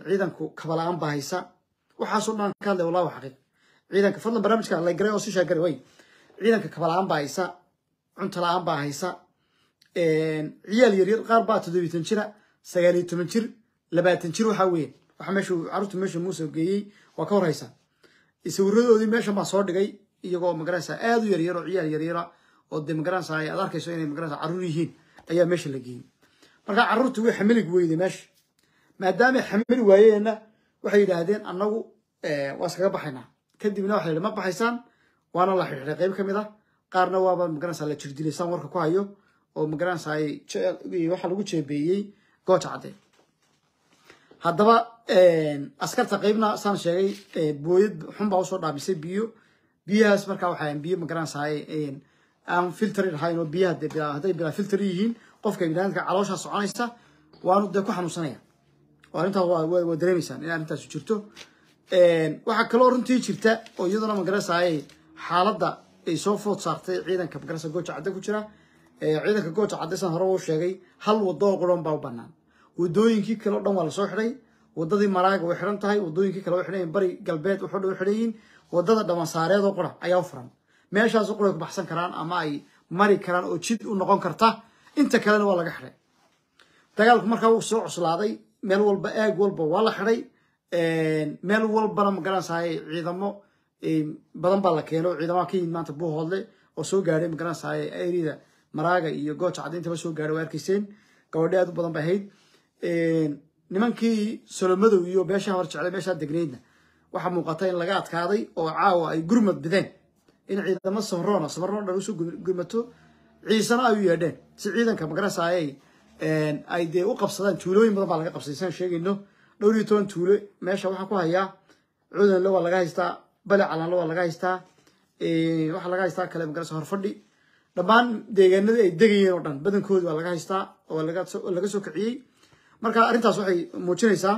ciidanku kabalaan baa haysa waxaasoo dhan ka hadlay wallahi waa xaqiiq ciidanka fadlan barnaamijka la garay oo si shaagaray way ciidanka kabalaan baa haysa cunto la-aan baa haysa ciyaal yaryar qaar baa toddobiitan jira sagaal iyo toban jir labaatan jir waxaa weeye waxa meeshu carruurta meesha muuse geeyey waa ka hor haysa sawiradoodii meeshan baan soo dhigay iyagoo magaranaysa aad u yaryar oo ciyaal yaryara oo dee magaranaysa aad arkayso inay magaranaysa carruur yihiin ayaa meesha la geeyey marka carruurta way xamilig weyday meesha maadaamay xamili waayeenna waxay yidhaahdeen annagu waa iskaga baxaynaa kadibna waxa yidhi ma baxaysaan waana la xidhiidhay qayb ka mid ah qaarna waaba magaranaysa la jirdilaysaan warka ku hayo oo magaranaysa waxa lagu jeebeeyey gooja cadde haddaba askarta qaybna saan sheegay booyad xun baa usoo dhaamisay biyo biyahaas markaa waxaa biyo magaranaysa aan filtrin ahayn oo biyaha hadday bilaa filtr yihiin qofka biniadamka calooshaa soconaysa waanu dee ku xanuunsanaya arrintaas waa dareemaysaan in arrintaas jirto waxaa kaloo runtii jirta oo iyaduna magaranaysaay xaaladda ay soo food saartay ciidanka magaranaysa gooja cadde ku jira ciidanka gooja cadde san hore uu sheegay hal wado oo quran baa u banaan wadooyinkii kale o dhan waa lasoo xidhay wadadii maraaga way xidhan tahay wadooyinkii kale way xidhan bari galbeed wuxuu dhan xidhan yihiin wadada dhawansaareed oo qura ayaa u furan meeshaasoo qura ay ku baxsan karaan ama ay mari karaan oo jid u noqon karta inta kalena waa laga xidhay dagaalku markaa wuu soo cuslaaday meel walba aag walba waa la xidhay meel walbana magaranaysaay ciidamo badan baa la keeno ciidamaha ka yimid maanta buuhoodle oo soo gaadhay magaranaysaay erida maraaga iyo gooja cadde intaba soo gaadhay waa arkayseen gabadhe aad u badan bay ahayd nimankii solomadow iyo beesha hor jeclay meeshaa degnaydna waxaa muuqata in laga adkaaday oo caawa ay gurmad bideen in ciidamo samroona samroon dhan usoo gurmato ciisena ay u yeedheen si ciidanka magaranaysaay ay dee u qabsadaan tuulooyin badan baa laga qabsaday saan sheegayno dhowr iyo toban tuulo meesha waxaa ku hayaa cudanle waa laga haystaa bale calanle waa laga haystaa waxaa laga haystaa kale magaranaysa horfadhi dhammaan deegaanadii ay degayeen oo dhan badankoodi waa laga haystaa oo laga soo kiciyey marka arrintaas waxay muujinaysaa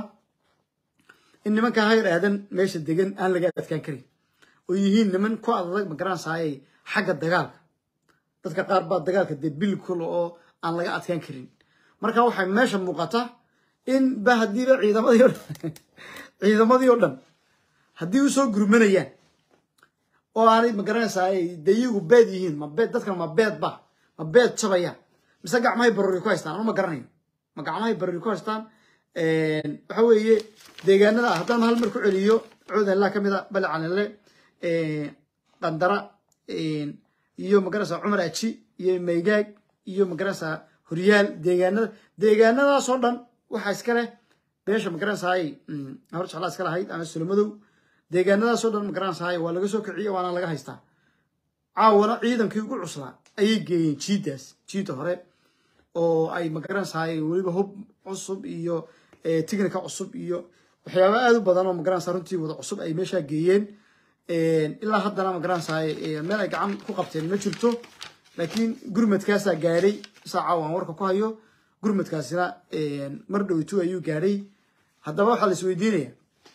in nimanka hayr aadan meesha degan aan laga adkaan karin oo yihiin niman ku adag magaranaysaay xagga dagaalka dadka qaar baa dagaalka dee bilkul oo aan laga adkaan karin marka waxay meesha muuqata in ba haddiiba ciidamadii o dhan ciidamadii oo dhan haddii usoo gurmanayaan oo aanay magaranaysaay dee iyagu beed yihiin ma beed dadkan ma beed ba ma beed jabayaan mise gacmahay barori ku haystaan anu ma garanayo ma gacmahay barori ku haystaan waxa weeye deegaanada haddaan hal mar ku celiyo cuudanlaa ka mid a bale calinle qandara iyo magaranaysa cumar aji iyo maygaag iyo magaranaysa horyaal deegaanada deegaanadaasoo dhan waxaa iska leh beesha magaranaysaay hor jeclaa iska lahayd ama solomadow deegaanadaasoo dhan magaranaysaay waa laga soo kiciye waana laga haystaa caawana ciidankii ugu cuslaa ayay geeyeen jiiddaas jiidda hore oo ay magaranaysaay weliba hub cusub iyo tignika cusub iyo waxyaaba aad u badan oo magaranaysa runtii wada cusub ay meeshaa geeyeen ilaa haddana magaranaysaay meel ay gacan ku qabteen ma jirto laakiin gurmadkaasaa gaadhay saa caawa aan warka ku hayo gurmadkaasina mar dhowtu ayuu gaadhay haddaba waxaa la isweydiinaya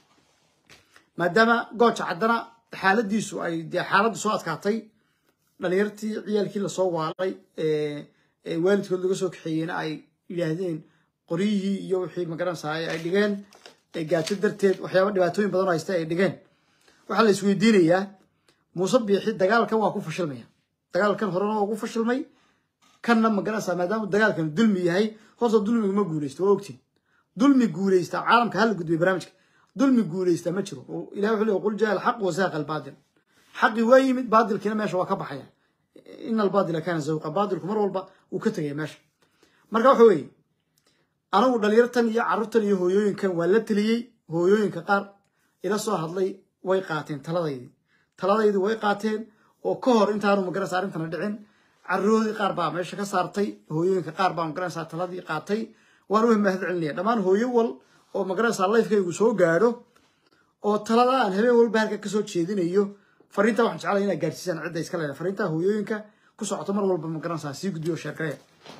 maadaama gooja caddana xaaladiisu ay dee xaaladdu soo adkaatay dhalinyartii ciyaalkii lasoo waalay waalidkood laga soo kaxeeyeyna ay yidhaahdeen qoryihii iyo wixii magaranaysaay ay dhigeen gaajo darteed waxyaaba dhibaatooyin badan oo haysta ay dhigeen waxaa la isweydiinayaa muuse biixi dagaalkan waa ku fashilmaya dagaalkan horena waa ugu fashilmay kanna magaranaysaa maadaama dagaalkan dulmi yahay horta dulmiga ma guuleysto waa ogtiin dulmi guuleysta caalamka hala gudbiya barnaamijka dulmi guuleysta ma jiro ilahi wuxuu leey qul jaa alxaq wasaaqa albaatil xaqi waa yimid baadilkiina meesha waa ka baxaya ina albaadila kaana zawqa baadilku mar walba wuu ka tegaya meesha marka waxa weeye anigu dhalinyartan iyo carruurtan iyo hooyooyinkan waa la teliyey hooyooyinka qaar ila soo hadlay way qaateen taladaydii taladaydii way qaateen oo ka hor intaanu magaranaysa arrintana dhicin carruuroodii qaar baa meesha ka saartay hooyooyinka qaar baa magaranaysaa taladii qaatay waan u mahad celinaya dhammaan hooyo wal oo magaranaysaa lifekaygu soo gaadho oo talada aan habeen walba halka kasoo jeedinayo fariinta waxaan jeclaya inaad gaarsiisaan cidda iska leedahay fariinta hooyooyinka ku socota mar walba magaranaysaa sii gudbiyo sheergareya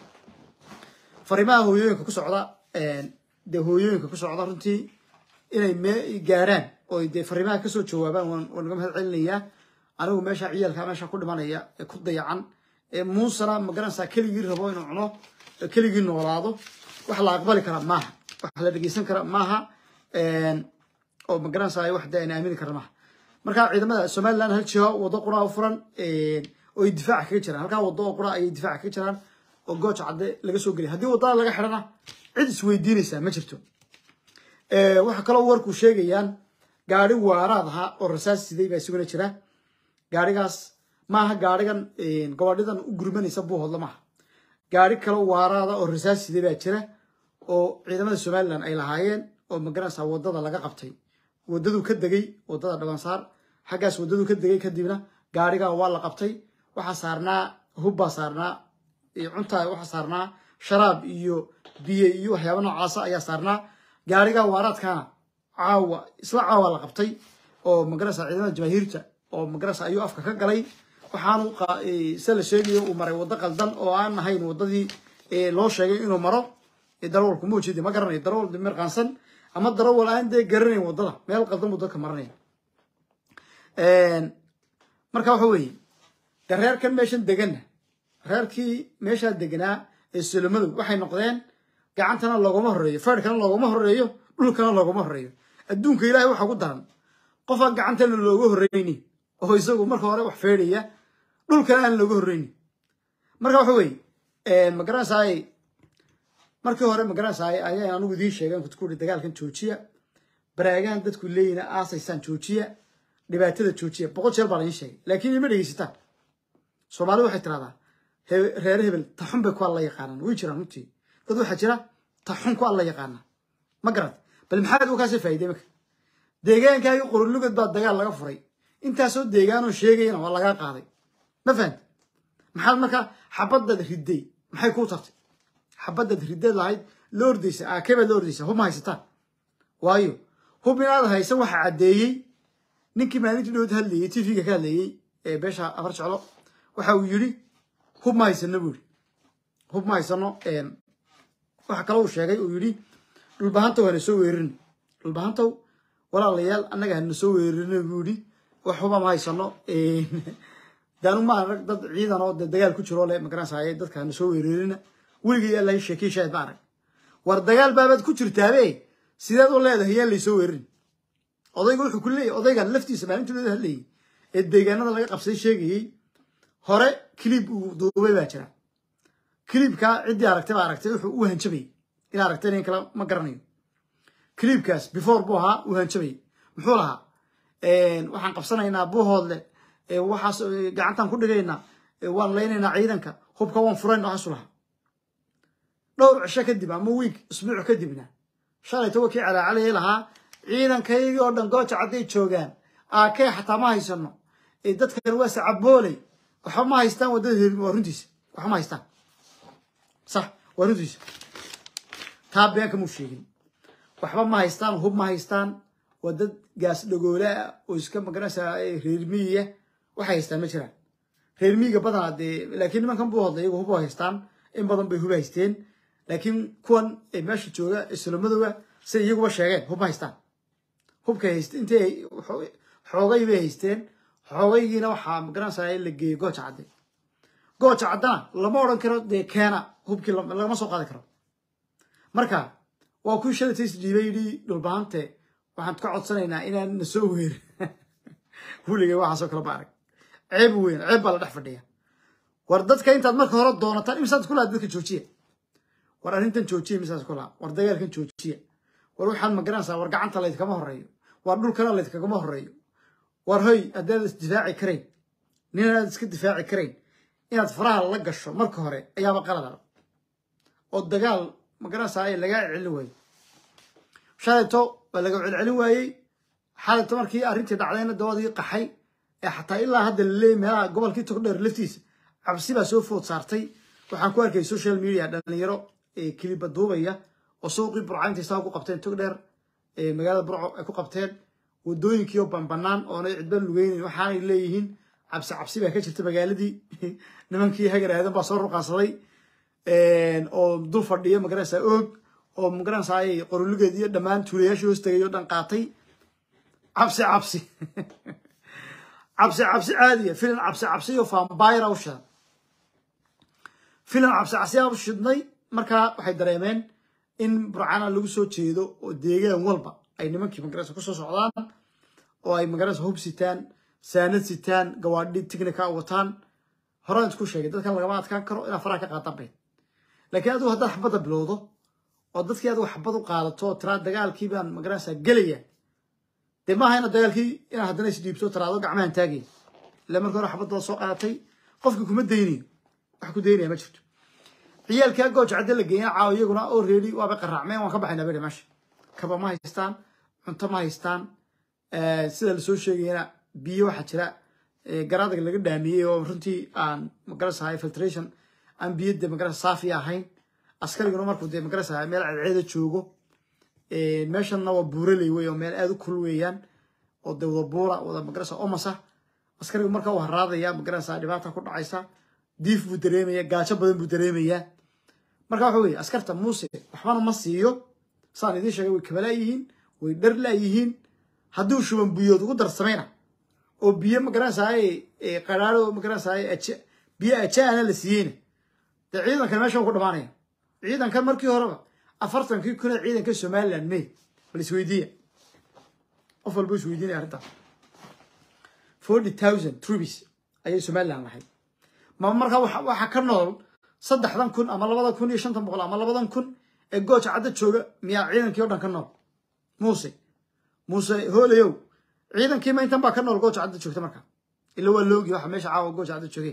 fariimaha hooyooyinka ku socda dee hooyooyinka ku socda runtii inay me gaaraan oo dee fariimaha kasoo jawaabaan waan naga mahad celinayaa anigu meesha ciyaalka meesha ku dhimanaya ee ku dayacan ee muusana magaranaysaa keligii rabo inuu cuno keligii noolaado wax la aqbali kara maaha wax la dhegeysan kara maaha oo magaranaysa wax dee ayna aamini karna maha marka ciidamada somaliland hal jiho wado qura u furan oo ay difaaca kaga jiraan halkaa wado oo qura ayay difaaca kaga jiraan oo gooja cadde laga soo geliya haddii wadada laga xidhana cid isweydiinaysaa ma jirto waxaa kaloo warku sheegayaan gaari waaraad ahaa oo rasaas siday baa isuguna jira gaarigaas maaha gaarigan gobadhidan u gurmanaysa buuhoodla maaha gaari kaloo waaraada oo rasaas siday baa jira oo ciidamada somaliland ay lahaayeen oo magaranaysa wadada laga qabtay wadaduu ka degay wadada dhabansaar xaggaas wadaduu ka degay kadibna gaarigaa waa la qabtay waxaa saarnaa hubbaa saarnaa cuntaa waxaa saarnaa sharaab iyo biyo iyo waxyaaba noocaasa ayaa saarnaa gaarigaa waaraadkaana caawa isla caawa la qabtay oo magarasa ciidamada jamaahiirta oo magarasa ayuu afka ka galay waxaanu se la sheegayo uu maray waddo qaldan oo aan ahayn waddadii loo sheegay inuu maro darawalku ma ujeedi ma garanayo darawal mirqaansan ama darawal aan dee garanayn waddada meel qaldan buu dadka maranaya marka waxa weeye de reerkan meeshan deganna reerkii meeshaa deganaa ee solomadow waxay noqdeen gacantana loogama horeeyo feerkana loogama horeeyo dhulkana loogama horeeyo adduunka ilaahay waxaa ku daran qofaan gacantana looga horreyni oo isagu marka hore wax feedhaya dhulkana aan looga horreyni marka waxa weeye magaranaysaay markii hore magaranaysaay ayaan anigu idiin sheegeen kutkuuri dagaalkan joojiya baraagaan dadku leeyina aasaysaan joojiya dhibaatada joojiya boqol jeer baa lain sheegay laakiin ima dhegeysataan soomaalida waxay tiraahdaa reer hebel taxun bay ku alla yaqaanaan way jiraan runtii dad waxaa jira taxun ku alla yaqaana ma garad bal maxaad ukaasii faa'iday marka deegaankaagii qorolugad baa dagaal laga furay intaasoo deegaanoo sheegayana waa lagaa qaaday ma fahamti maxaad markaa xabadaad riday maxay kuu tartay xabadaad rideed lahayd la ordaysa aakee baad la ordaysa hub ma haysataan waayo hub inaad haysan waxaa caddeeyey ninkii maalintii dhowd hadlayey tvga ka hadlayey ee beesha afar jeclo waxa uu yidhi hub ma haysano buu yidhi hub ma haysano waxa kale uu sheegay uu yidhi dhulbahantow hana soo weerarin dhulbahantow walaalayaal annaga hana soo weerarina buu yidhi wax huba ma haysano daanu ma arag dad ciidan oo dagaal ku jiroo le magaranaysaye dadka hana soo weerarina weligay yaa lahay sheekey shaahid ma arag war dagaal baabaad ku jirtaabe sideed u leedahay yaan laysoo weerarin odayga wuxuu ku leeyahy odaygan laftiisa maalintii looda hadlayay ee deegaanada laga qabsaday sheegayey hore kilib uu duubay baa jira kilibkaa ciddii aragtay baa aragtay wuxuu u hanjabayay in aragtay nin kale ma garanayo kilibkaas before buu ahaa uu hanjabayay muxuu lahaa waxaan qabsanaynaa buuhoodle waxaas gacantaan ku dhigaynaa waan laynaynaa ciidanka hubka waan furayn waxaasu lahaa dhowr cisho kadib ama wiig isbuuc kadibna shalayta wakii calaacalayay lahaa ciidankaygii oo dhan gooja cadday joogaan aakee xataa ma haysano dadkan waa sacabooley waxba ma haystaan waddada herin waa runtiisa waxba ma haystaan sax waa runtiisa taa beenka muu sheegin waxba ma haystaan hub ma haystaan waa dad gaas dhagoole ah oo iska magaranaysaa reer miyiya waxay haystaan ma jiraan reer miyiga badanaa dee laakiin nimankan buu hodlay iyagu hub haystaan in badan bay hub haysteen laakiin kuwan meesha jooga islamadooga siday iyaguba sheegeen hub ma haystaan hubkay hayst intay xoogay bay haysteen xoogaygiina waxaa magaranaysaa la geeyey gooja cadde gooja caddana lama odhan karo dee keena hubkii lagama soo qaadi karo marka waa kuwii shalatay isdhiibay yidhi dhulbahante waxaan ka codsanaynaa inaan na soo weerin weligay waxaasoo kale ba arag ceeb weyn ceeb baa la dhex fadhiya war dadka intaad marka hore doonataan imisaad ku laha dadka joojiya war arrintan joojiya imisaad ku laha war dagaalkan joojiya war waxaad magaranaysaa war gacanta laydkama horeeyo war dhulkana laydkagama horeeyo war hoy haddaad isdifaaci karayn nin aad iska difaaci karayn inaad faraha la gasho marka hore ayaaba qalada oo dagaal magaranaysaa ay lagaa celin waayo shalayto waa laga celcelin waayey xalayto markii arrintii dhacdayna dawadii qaxay ee xataa ilaa hadda laleeyay meelaha gobolkii togdheer laftiisa cabsi baa soo food saartay waxaan ku arkay social media dhalinyaro kiliba duubaya oo suuqii burcayntii saa ku qabteen togdheer magaalada burco ay ku qabteen wadooyinkii oo banbanaan oonay cidba lugeynayn waxaanay leeyihiin cabsi cabsi baa ka jirta magaaladii nimankii hagar aadan baa soo ruqaansaday oo dul fadhiya magaranaysaa oog oo magaranaysaa qorulugeed iyo dhammaan tuulayaashii hoos tagay oo dhan qaatay cabsi cabsi cabsi cabsi caadiya filan cabsi cabsi iyo fambayra u shidan filan cabsi cabsiyaa u shidnay markaa waxay dareemeen in burcana lagu soo jeedo oo deegaan walba ay nimankii magarasa kusoo socdaan oo ay magarasa hub sitaan saanad sitaan gawaadhi tignika wataan horaan isku sheegay dadkan lagama adkaan karo inaa faraha ka qaadan bayd laakiin adigu haddaad xabadda bilowdo oo dadkii adigu xabad u qaadato oo tiraa dagaalkii baan magarasa gelaya dee maaha inaad dagaalkii inaad haddana isdhiibto tiraado gacmahan taagaya ila marka hore xabadda soo qaadatay qofkii kuma daynayo wax ku daynaya ma jirto ciyaalkaa gooja cadde la geeya caawa iyaguna oo reedi waaba qaraacmeen waan ka baxaynaa beri meesha kaba ma haystaan cunto ma haystaan sida lasoo sheegayana biyo waxaa jira garaadaga laga dhaamiyey oo runtii aan magarasa filtration aan biyo de magarasa saafi ahayn askariguna markuu de magarasa meel cadceeda joogo meeshanna waa buuraley wey oo meel aad u kul weeyaan oo de wada buura wada magarasa omasa askarigu marka uu haraadaya magarasa dhibaata ku dhacaysa diif buu dareemaya gaajo badan buu dareemayaa marka waxa weye askarta muuse waxbana ma siiyo saan idiin sheegay way kabalaayihiin way dhar laayihiin hadduu shuban biyood ugu darsamayna oo biyo magaranaysaay qaraaro magaranaysaay biyo ajaana la siiyeyna dee ciidankan meesha ku dhamaanaya ciidankan markii horeba afartankii kun ee ciidanka somaliland may bal isweydiiya qof walba isweydiinaya arrintaas forty thousand troops ayay somaliland lahayd ma markaa waxaa ka nool saddexdan kun ama labadan kun iyo shantan boqol ama labadan kun ee gooja cadda jooga miyaa ciidankii o dhan ka nool muuse muuse hoolayow ciidankiima intan baa ka nool gooja cadda joogta markaa ila waa la ogi waxa meesha caawa gooja cadda joogeen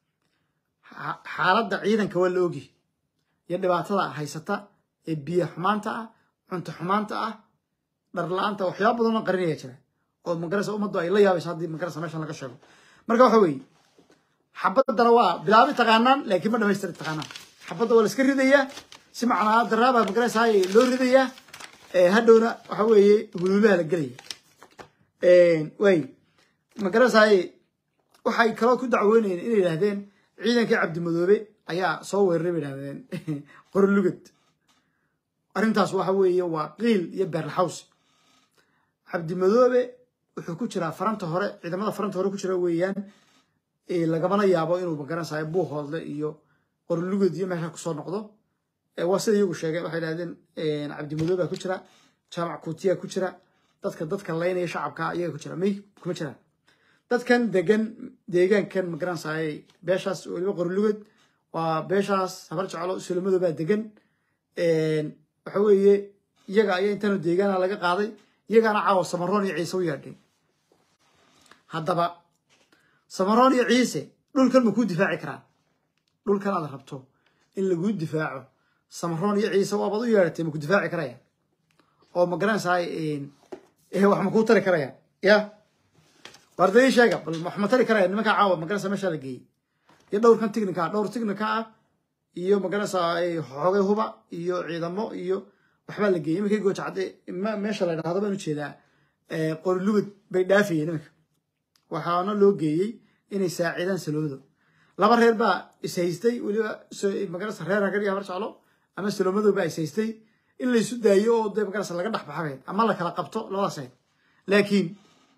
xaaladda ciidanka waa la ogi iyo dhibaatada haysata ee biyo xumaanta ah cunto xumaanta ah dhar la-aanta waxyaaba badanoo qarinaya jira oo magarasa ummaddu ay la yaabayso haddii magarasa meeshan laga sheego marka waxa weeye xabaddana waa bilaabi taqaanaan laakiin ma dhamaystiri taqaanaan xabadda waa la iska ridayaa si macnaa daraaba magarasa loo ridayaa hadhowna waxa weeye huluulaha la gelaya way magarasa waxay kaloo ku dacweynayeen inay yidhahdeen ciidankii cabdimadoobe ayaa soo weeraray bay yidhahdeen qorolugad arrintaas waxa weeye waa qiil iyo beerlaxaws cabdimadoobe wuxuu ku jiraa faranta hore ciidamada faranta hore ku jira weeyaan lagamana yaabo inuu magaranaysayo buuhoodle iyo qorolugad iyo meesha kusoo noqdo waa sida iyagu sheegeen waxay dhahdeen cabdimadoobe baa ku jira jaamac kuutiya ku jira dadka dadka laynaya shacabka iyaga ku jira may kuma jiraan dadkan degan deegaankan magaranaysaay beeshaas weliba qorolugad waa beeshaas habar jeclo sulamado baa degan waxa weeye iyaga ayaa intaanu deegaana laga qaaday iyagaana caawa samaroon iyo ciise u yeedhay haddaba samaroon iyo ciise dhulkan ma kuu difaaci karaan dhulkan aad rabto in laguu difaaco samaroon iyo ciise waabaad u yeedhatay ma ku difaaci karayaan oo ma garanaysaay wax ma kuu tari karayaan ya warda ii sheega bal wax ma tari karaya nimankaa caawa magaranaysa meeshaa la geeyey iyo dhowrkan tignika ah dhowr tignika ah iyo magaranaysaa xoogay huba iyo ciidamo iyo waxbaa la geeyey imankay gooja cadde meesha la dhahdo baan ujeedaa qorilugad bay dhaafayeen iminka waxaana loo geeyey inay saacidaan salomado laba reer baa ishaystay weliba magarasa reer hagar iyo habar jeclo ama salomado baa ishaystay in laysu daayo oo dee magarasa laga dhex baxabeed ama la kala qabto labadaas ahayd laakiin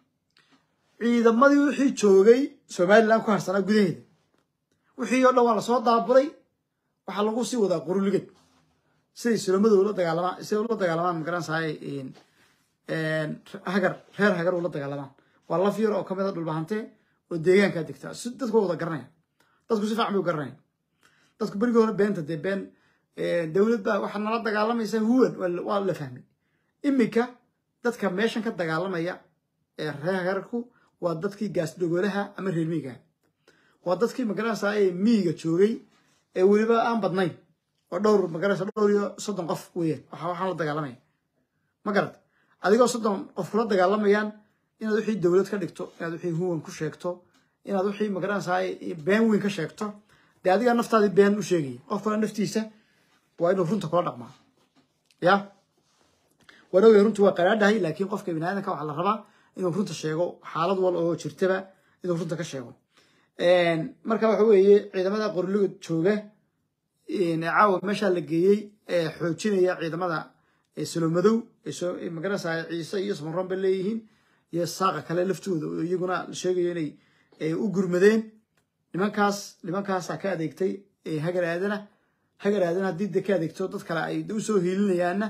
ciidamadii wixii joogay somaliland ku harsanaa gudaheeda wixii oo dhan waa lasoo daaburay waxaa lagu sii wadaa qoruligad siday salomado ula dagaalamaan siday ula dagaalamaan magaranaysaay hagar reer hagar ula dagaalamaan waa laf yar oo kamid a dhulbahantee oo deegaankaa degtaa si dadku wada garanaya dadku si fiican bay u garanaya dadku berigii hore beenta dee been dowlad baa waxaa nala dagaalamaysa huwan waa la fahmay iminka dadka meeshan ka dagaalamaya ee reer hagarku waa dadkii gaasdhogoolaha ama reer miigaha waa dadkii magaranaysaa ee miiga joogay ee weliba aan badnayn oo dhowr magaranaysa dhowr iyo soddon qof weeyaan waxa waxaan la dagaalamaya ma garad adigoo soddon qof kula dagaalamayaan inaad wixii dowlad ka dhigto inaad wixii huwan ku sheegto inaad wixii magaranaysaa been weyn ka sheegto dee adigaa naftaadii been u sheegaya qof kale naftiisa waa inuu runta kula dhaqmaa ya waan ogay runtu waa qaraadhahay laakiin qofka biniaadanka waxaa la rabaa inuu runta sheego xaalad wal oo jirtaba inuu runta ka sheego marka waxa weeye ciidamada qorlugad jooga caawa meeshaa la geeyey ee xoojinaya ciidamada salomadow magaranaysaa ciise iyo samaroon bay leeyihiin iyo saaqa kale laftooda oo iyaguna la sheegayo inay u gurmadeen nimankaas nimankaasaa ka adeegtay hagar aadana hagar aadana haddii de ka adeegto dad kale ay usoo hiilinayaanna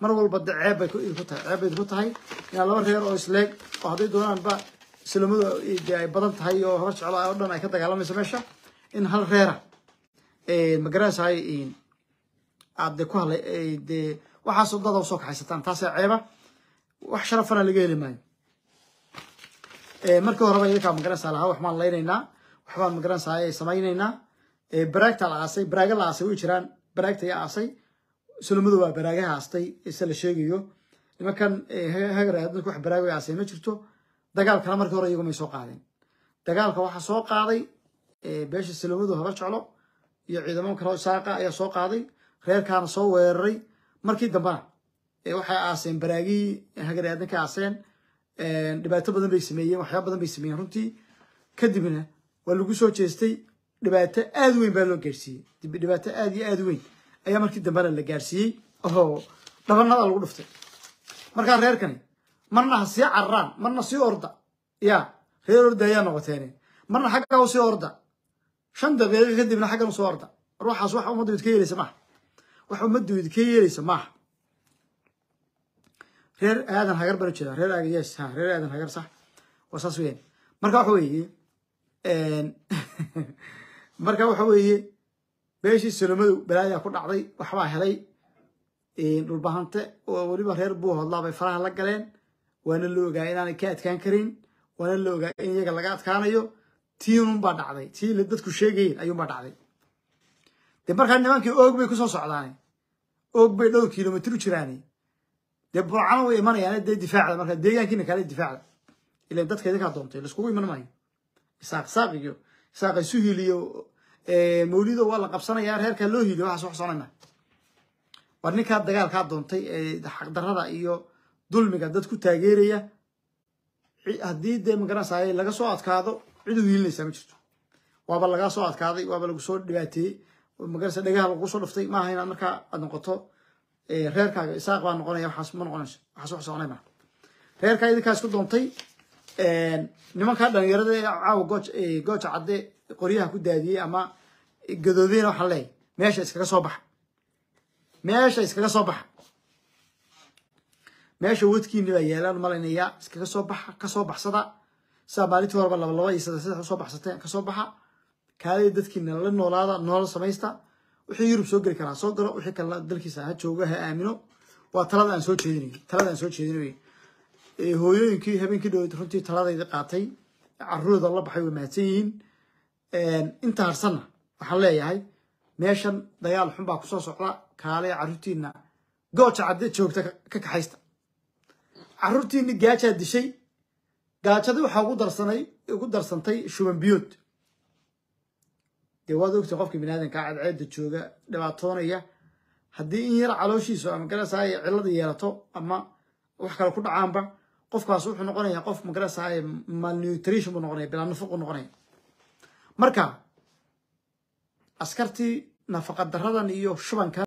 mar walba de ceeb bay ku tahay ceeb bay ku tahay inaa laba reer oo isleeg oo hadday doonaanba islamadu de ay badan tahay oo habar jeclo oo dhan ay ka dagaalamayso meesha in hal reera magaranaysaay aad de ku hadlay dee waxaasoo dada usoo kaxaysataan taasee ceeba wax sharafana laga heli maayo markii horeba idinkaa magaranaysaa lahaa wax maan laynaynaa waxbaan magaranaysaa samaynaynaa baraagta la aasay baraaga la aasay way jiraan baraagta yaa aasay sulamadu waa baraagaha aastay se la sheegayo nimankan hagar dadku wax baraago aasay ma jirto dagaalkana markii hore iyagu may soo qaadeen dagaalka waxaa soo qaaday beesha sulamadu habar jeclo iyo ciidamo kaleo isaaqa ayaa soo qaaday reerkaana soo weeraray markii dambena waxay aaseen baraagihii hagar aadanka aaseen dhibaato badan bay sameeyeen waxyaaba badan bay sameeyeen runtii kadibna waa lagu soo jeestay dhibaato aad weyn baa loo gaarsiiyey dhibaato aad iyo aad weyn ayaa markii dambena la gaarsiiyey oo dhabanada lagu dhuftay markaa reerkani marna ha sii cararaan marna sii orda ya reer orda ayaa noqoteen marna xagga u sii orda shan daqiiqo kadibna xaggan usoo orda ruuxaas wax ummaddu idka yeelaysa maaha wax ummaddu idka yeelaysa maaha reer aadan hagar baan ujeeda reer aaga yes ha reer aadan hagar sax waa saas weeyaan marka waxa weeye marka waxa weeye beeshii sulamadu balaayaa ku dhacday waxbaa helay dhulbahante oo weliba reer buu hodlaa bay faraha la galeen waana la ogaa inaanay ka adkaan karin waana la ogaa in iyaga laga adkaanayo tiinunbaa dhacday tii la dadku sheegayeen ayuunbaa dhacday dee markaa nimankii oog bay kusoo socdaane oog bay dhowr kilomitr u jiraane dee burcano way imanayaan dee difaacda markaa deegaankiina kale difaacda ilan dadka idinkaa doontay laiskugu iman maayo isaaq saaq iyo isaaq isu hiliyo mawlido waa la qabsanayaa reerkaa loo hiliyo waxaas wax soconayna war ninkaa dagaalkaa doontay ee xaqdarrada iyo dulmiga dad ku taageeraya haddii dee magaranaysaay laga soo adkaado cid u hiilinaysaa ma jirto waaba lagaa soo adkaaday waaba lagu soo dhibaateeyey magaranaysa dhagaha lagu soo dhuftay maaha inaad markaa aad noqoto reerkaaga isaaq baa noqonaya waxaas ma noqonayso waxaas wax soconay maa reerkaa idinkaa isku doontay nimankaa dhalinyarada ee caawa gooj gooja cadde qoryaha ku daadiyey ama gadoodeyna waxaan leeyahay meesha iskaga soo baxa meesha iskaga soo baxa meesha wadkiini baa yeelaan malaynayaa iskaga soo baxa kasoo baxsada saa maalintii horeba laba laba iyo saddex saddex usoo baxsateen kasoo baxa kaaliya dadkiina la noolaada nolol samaysta wixii yurub soo geli karaa soo galo wixii kalena dalkiisa ha joogo ha aamino waa talada aan soo jeedinay talada aan soo jeedinay hooyooyinkii habeenkii dhaweyd runtii taladayda qaatay carruurda la baxay way mahadsan yihiin inta harsanna waxaan leeyahay meeshan dagaal xun baa kusoo socda kaaleya carruurtiina gooja cadde joogta ka kaxaysta carruurtiini gaajaa dishay gaajadii waxaa ugu darsanay ugu darsantay shuban biyood dee waad ogtay qofka biniaadanka cadceedda jooga dhibaatoonaya haddii in yar calooshiisu ama magaranaysaay cillada yeelato ama wax kale ku dhacaanba qofkaas wuxuu noqonayaa qof magaranaysaay malnutrition buu noqonaya bilaa nafaq buu noqonaya marka askartii nafaqa daradan iyo shubankan